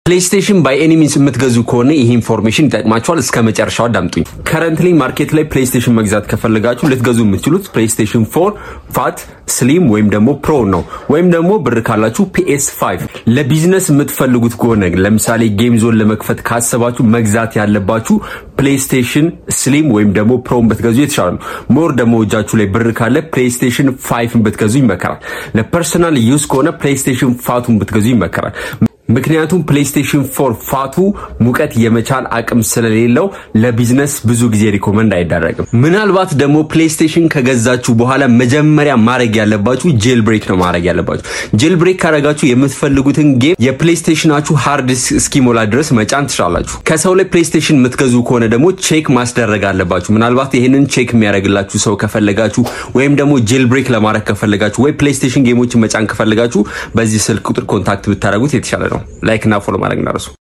ፕሌይስቴሽን ባይ ኤኒ ሚንስ የምትገዙ ከሆነ ይህ ኢንፎርሜሽን ይጠቅማችኋል። እስከ መጨረሻው አዳምጡኝ። ከረንትሊ ማርኬት ላይ ፕሌይስቴሽን መግዛት ከፈለጋችሁ ልትገዙ የምትችሉት ፕሌይስቴሽን ፎር ፋት ስሊም ወይም ደግሞ ፕሮ ነው። ወይም ደግሞ ብር ካላችሁ ፒኤስ ፋይቭ። ለቢዝነስ የምትፈልጉት ከሆነ ለምሳሌ ጌም ዞን ለመክፈት ካሰባችሁ መግዛት ያለባችሁ ፕሌይስቴሽን ስሊም ወይም ደግሞ ፕሮን ብትገዙ የተሻለ ነው። ሞር ደግሞ እጃችሁ ላይ ብር ካለ ፕሌይስቴሽን ፋይቭን ብትገዙ ይመከራል። ለፐርሰናል ዩዝ ከሆነ ፕሌይስቴሽን ፋቱን ብትገዙ ይመከራል። ምክንያቱም ፕሌይስቴሽን ፎር ፋቱ ሙቀት የመቻል አቅም ስለሌለው ለቢዝነስ ብዙ ጊዜ ሪኮመንድ አይደረግም። ምናልባት ደግሞ ፕሌይስቴሽን ከገዛችሁ በኋላ መጀመሪያ ማድረግ ያለባችሁ ጄል ብሬክ ነው ማድረግ ያለባችሁ። ጄል ብሬክ ካረጋችሁ የምትፈልጉትን ጌም የፕሌይስቴሽናችሁ ሃርድ እስኪሞላ ድረስ መጫን ትችላላችሁ። ከሰው ላይ ፕሌይስቴሽን የምትገዙ ከሆነ ደግሞ ቼክ ማስደረግ አለባችሁ። ምናልባት ይህንን ቼክ የሚያደርግላችሁ ሰው ከፈለጋችሁ ወይም ደግሞ ጄል ብሬክ ለማድረግ ከፈለጋችሁ ወይ ፕሌይስቴሽን ጌሞችን መጫን ከፈለጋችሁ በዚህ ስልክ ቁጥር ኮንታክት ብታደረጉት የተሻለ ነው። ላይክ እና ፎሎ ማድረግ እንዳረሱ